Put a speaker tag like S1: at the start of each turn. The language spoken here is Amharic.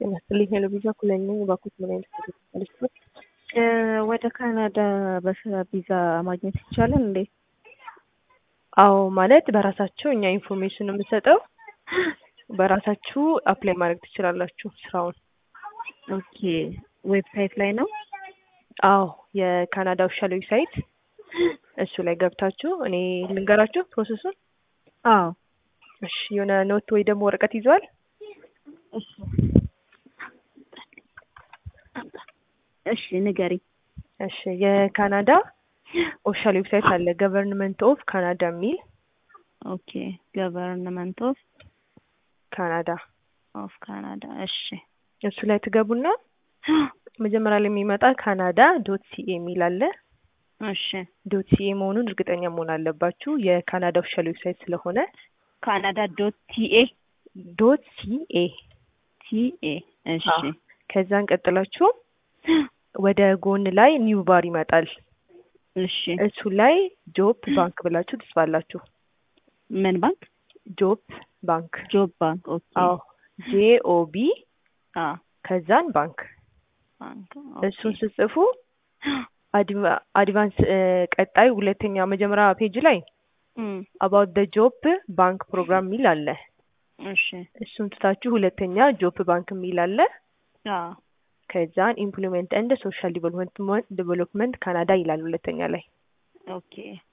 S1: ጤና ይስጥልኝ ሄሎ ቪዛ ኩለኝ ነኝ። እባክዎት ምን አይነት ሰርቪስ ነው?
S2: ወደ ካናዳ በስራ ቪዛ ማግኘት ይቻላል እንዴ?
S1: አዎ ማለት በራሳቸው እኛ ኢንፎርሜሽን የምንሰጠው በራሳችሁ አፕላይ ማድረግ ትችላላችሁ ስራውን።
S2: ኦኬ ዌብሳይት ላይ ነው?
S1: አዎ የካናዳ ኦፊሻል ዌብሳይት እሱ ላይ ገብታችሁ እኔ ልንገራችሁ ፕሮሰሱን።
S2: አዎ
S1: እሺ የሆነ ኖት ወይ ደግሞ ወረቀት ይዘዋል?
S2: እሺ እሺ ንገሪ።
S1: እሺ የካናዳ ኦፊሻል ዌብሳይት አለ ገቨርንመንት ኦፍ ካናዳ የሚል
S2: ኦኬ ገቨርንመንት ኦፍ
S1: ካናዳ
S2: ኦፍ ካናዳ እሺ
S1: እሱ ላይ ትገቡና መጀመሪያ ላይ የሚመጣ ካናዳ ዶት ሲኤ የሚል አለ።
S2: እሺ
S1: ዶት ሲኤ መሆኑን እርግጠኛ መሆን አለባችሁ የካናዳ ኦፊሻል ዌብሳይት ስለሆነ።
S2: ካናዳ ዶት ቲኤ
S1: ዶት ሲኤ
S2: ቲኤ እሺ
S1: አዎ። ከዛን ቀጥላችሁ ወደ ጎን ላይ ኒው ባር ይመጣል።
S2: እሺ
S1: እሱ ላይ ጆብ ባንክ ብላችሁ ትጽፋላችሁ።
S2: ምን ባንክ?
S1: ጆብ ባንክ
S2: ጆብ ባንክ ኦኬ
S1: አዎ ጄኦቢ
S2: አ
S1: ከዛን ባንክ
S2: ባንክ
S1: እሱን ስጽፉ አድቫ- አድቫንስ እ፣ ቀጣይ ሁለተኛ መጀመሪያ ፔጅ ላይ
S2: እም
S1: አባውት ደ ጆብ ባንክ ፕሮግራም የሚል አለ።
S2: እሺ
S1: እሱን ትታችሁ ሁለተኛ ጆብ ባንክ የሚል አለ።
S2: አ
S1: ከዛን ኢምፕሎይመንት ኤንድ ሶሻል ዲቨሎፕመንት ዲቨሎፕመንት ካናዳ ይላል ሁለተኛ ላይ።
S2: ኦኬ